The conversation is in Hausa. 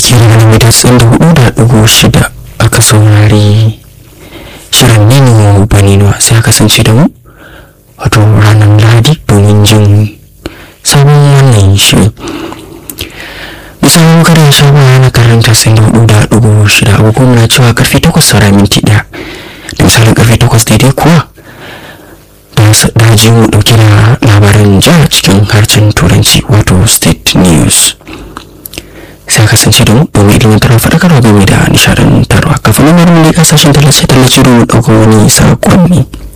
ke daga mai datsin da hudu da dugu shida aka saurari shirin nino banino sai a kasance da mu wato ranar lahadi domin jin sabon wannan shirin misalin kada ya sha baya na karanta sun da hudu da dugu shida agogo muna cewa karfe takwas saura minti daya da misalin karfe takwas daidai kuwa da ji mu dauke da labaran jihar cikin harshen turanci wato state news sai kasance da mu domin ilimantarwa faɗakarwa game da nishadantarwa kafin nan bari mu kasashen tallace-tallace domin ɗaukar wani sakonni.